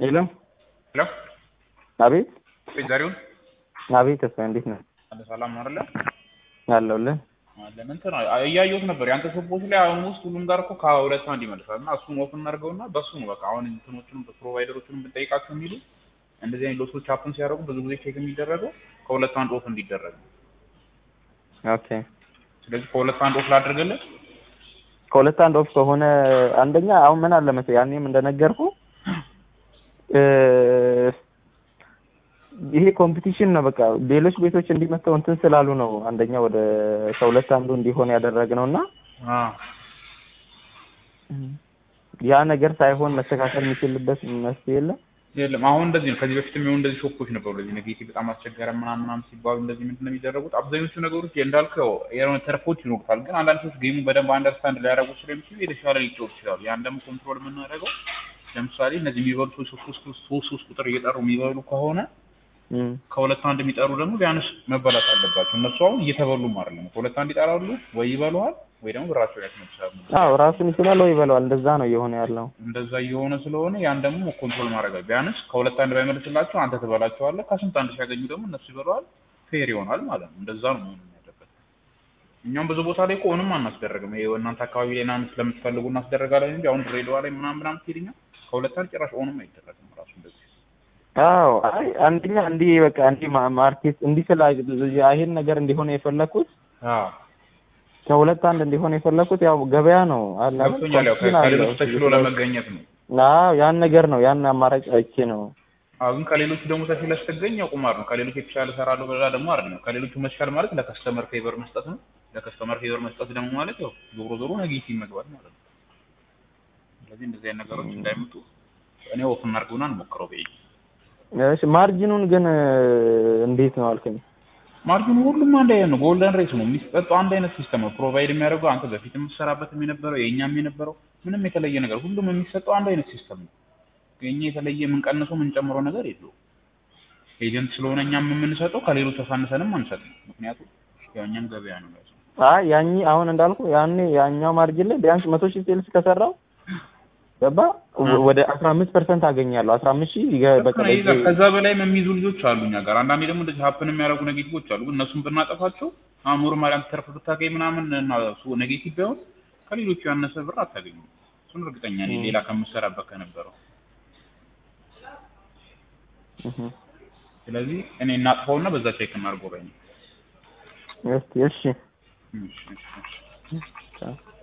ሄሎ ሄሎ አቤት ቤት ዛሬውን አቤት ተስፋ እንዴት ነህ? አለ ሰላም ነው አይደለ? አለሁልህ። አለን እንትን እያየሁት ነበር የአንተ ሶፖች ላይ አሁን ውስጥ ሁሉም ጋር እኮ ከሁለት አንድ ይመልሳል እና እሱን ኦፍ እናድርገውና በሱ ነው በቃ አሁን እንትኖቹን ፕሮቫይደሮቹን ብንጠይቃቸው የሚሉ እንደዚህ አይነት ሎሶች ሀፕን ሲያደርጉ ብዙ ጊዜ ቼክ የሚደረገው ከሁለት አንድ ኦፍ እንዲደረግ ነው። ኦኬ ስለዚህ ከሁለት አንድ ኦፍ ላድርግልህ። ከሁለት አንድ ኦፍ ከሆነ አንደኛ አሁን ምን አለ መሰለኝ ያኔም እንደነገርኩ ይሄ ኮምፒቲሽን ነው። በቃ ሌሎች ቤቶች እንዲመጣው እንትን ስላሉ ነው አንደኛ ወደ ከሁለት አንዱ እንዲሆን ያደረግነው እና ያ ነገር ሳይሆን መስተካከል የሚችልበት መፍትሄ የለም። የለም አሁን እንደዚህ ነው። ከዚህ በፊት የሚሆኑ እንደዚህ ሾፖች ነበሩ። ለዚህ ኔጌቲቭ በጣም አስቸገረ ምናምን ምናምን ሲባሉ እንደዚህ ምንድን ነው የሚደረጉት? አብዛኞቹ ነገሮች እንዳልከው የሆነ ተርፎች ይኖሩታል። ግን አንዳንድ ሰዎች ጌሙ በደንብ አንደርስታንድ ሊያደርጉ ስለሚችሉ የተሻለ ሊጫወቱ ይችላሉ። ያን ደግሞ ኮንትሮል የምናደርገው ለምሳሌ እነዚህ የሚበሉ ሰዎች ሶስት ሶስት ሶስት ቁጥር እየጠሩ የሚበሉ ከሆነ ከሁለት አንድ የሚጠሩ ደግሞ ቢያንስ መበላት አለባቸው። እነሱ አሁን እየተበሉም አይደለም። ከሁለት አንድ ይጠራሉ ወይ ይበሉሃል ወይ ደግሞ ብራቸው ያስመልሳሉ። አዎ ራሱን ይችላል ወይ ይበለዋል። እንደዛ ነው እየሆነ ያለው። እንደዛ እየሆነ ስለሆነ ያን ደግሞ ኮንትሮል ማድረግ አለ። ቢያንስ ከሁለት አንድ ባይመልስላቸው አንተ ትበላቸዋለህ። ከስንት አንድ ሲያገኙ ደግሞ እነሱ ይበለዋል። ፌር ይሆናል ማለት ነው። እንደዛ ነው መሆን ያለበት። እኛም ብዙ ቦታ ላይ እኮ ኦንም አናስደረግም። ይሄ እናንተ አካባቢ ላይ ምናምን ስለምትፈልጉ እናስደረጋለን እንጂ አሁን ድሬዳዋ ላይ ምናምን ምናምን ትሄድኛ ከሁለት አንድ ጭራሽ ኦንም አይደረግም ራሱ እንደዚህ አዎ አይ አንደኛ እንዲህ በቃ እንዲህ ማርኬት እንዲህ ስላ ይሄን ነገር እንዲሆን የፈለኩት አዎ ከሁለት አንድ እንዲሆን የፈለኩት ያው ገበያ ነው አለ ገብቶኛል። ያው ከሌሎች ተሽሎ ለመገኘት ነው። አዎ ያን ነገር ነው ያን አማራጭ አይቼ ነው። አዎ ግን ከሌሎቹ ደግሞ ተሽለ ስትገኝ ያው ቁማር ነው። ከሌሎች የተሻለ እሰራለሁ በዛ ደግሞ አይደለም። ከሌሎቹ መሻል ማለት ለከስተመር ፌቨር መስጠት ነው። ለከስተመር ፌቨር መስጠት ደግሞ ማለት ያው ዞሮ ዞሮ ኔጌቲቭ መግባት ማለት ነው። ስለዚህ እንደዚህ አይነት ነገሮች እንዳይመጡ እኔ ኦፍ እናድርገውና እንሞክረው በይ እሺ ማርጂኑን ግን እንዴት ነው አልከኝ? ማርጂኑ ሁሉም አንድ አይነት ነው። ጎልደን ሬስ ነው የሚሰጠው አንድ አይነት ሲስተም ነው ፕሮቫይድ የሚያደርገው አንተ በፊት የምትሰራበትም የነበረው የእኛም የነበረው ምንም የተለየ ነገር ሁሉም የሚሰጠው አንድ አይነት ሲስተም ነው። የኛ የተለየ የምንቀንሰው የምንጨምረው ነገር የለውም። ኤጀንት ስለሆነ እኛም የምንሰጠው ከሌሎች አሳንሰንም አንሰጥም። ምክንያቱም ያው እኛም ገበያ ነው ያለው። አይ ያኝ አሁን እንዳልኩ ያኔ ያኛው ማርጂን ላይ ቢያንስ መቶ ሺህ ሴልስ ከሰራው ገባ ወደ አስራ አምስት ፐርሰንት አገኛለሁ። አስራ አምስት ሺህ በቃ ከዛ በላይም የሚይዙ ልጆች አሉ እኛ ጋር። አንዳንዴ ደግሞ እንደዚህ ሀፕን የሚያደርጉ ኔጌቲቮች አሉ። ግን እነሱን ብናጠፋቸው አሁን ኖርማሊ አንተ ተርፍ ብታገኝ ምናምን እና እሱ ኔጌቲቭ ቢሆን ከሌሎቹ ያነሰ ብር አታገኙም። እሱን እርግጠኛ ነኝ ሌላ ከምትሰራበት ከነበረው። ስለዚህ እኔ እናጥፋውና በዛ ቼክ እናድርገው በይ። እስቲ እሺ እሺ እሺ